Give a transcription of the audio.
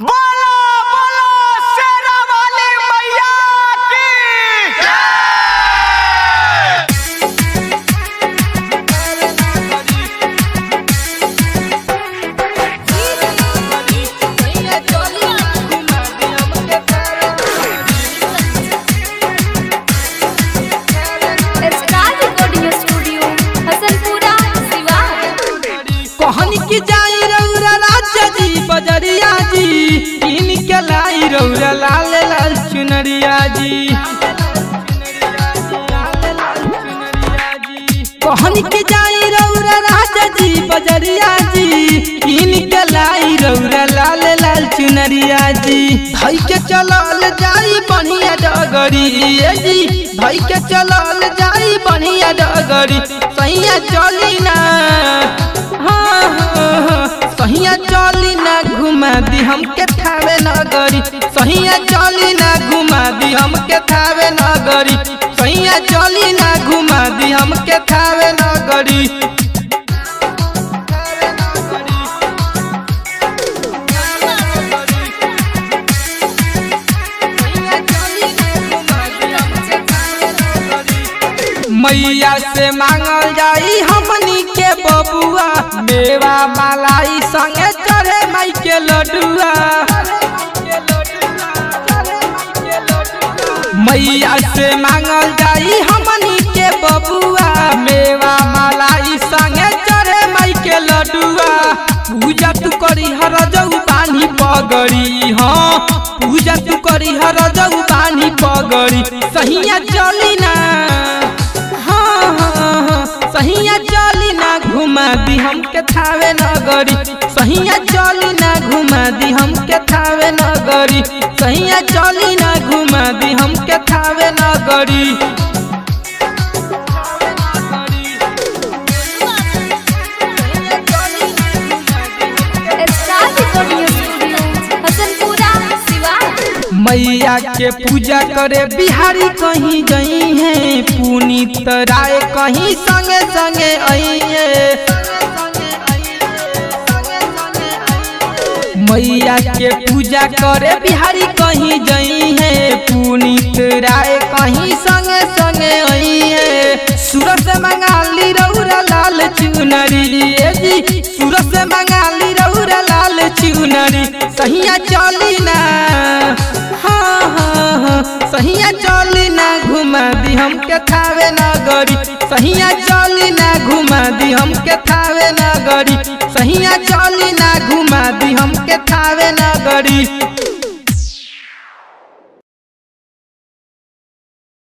बोलो बोलो शेरा वाली मैया की star recording studio Hasanpura Siwan कहनी की जाई रौरा राजा जी बजरिया जी इन के लाई रौरा लाल लाल चुनरिया जी कहनी की जाई रौरा राजा जी बजरिया जी इन के लाई रौरा लाल लाल चुनरिया जी भाई के चलल जाई बढ़िया डगरी ए जी भाई के चलल जाई बढ़िया डगरी सैया चली ना हाँ, हाँ, हाँ, सहिया चली ना घुमा दी हमके थावे नगरी सहिया चली ना घुमा दी हमके थावे नगरी सहिया चली ना घुमा दी हमके थावे नगरी मैया से मांगल जाई हमनी के बबुआ मेवा मलाई संगे चढ़े माई के लडुआ मैया से मांगल जाई हमनी के बबुआ मेवा मलाई संगे चढ़े माई के लडुआ पूजा तू करी हर जऊ बानी पगड़ी हाँ पूजा तू करी हर जऊ बानी पगड़ी सहिया चली ना हाँ, हाँ, हाँ, सहिया चली ना घुमा दी हमके थावे नगरी सहिया चली ना घुमा दी हमके थावे नगरी सहिया चली ना घुमा दी हमके थावे नगरी star recording studio Hasanpura Siwan मैया के पूजा करे बिहारी कहीं गई है पुनीत राय कहीं संगे संगे आई है मैया के पूजा करे बिहारी कहीं गई है पुनीत राय कहीं संगे संगे आई है सूरत से मंगाली रौरा लाल चुनरी ए जी सूरत से मंगाली रौरा लाल चुनरी सहिया चली ना हाँ हाँ हाँ सहिया चली ना घुमा दी हमके थावे नगरी सहिया चली ना घुमा दी हमके थावे नगरी सहिया चली ना घुमा दी हमके थावे नगरी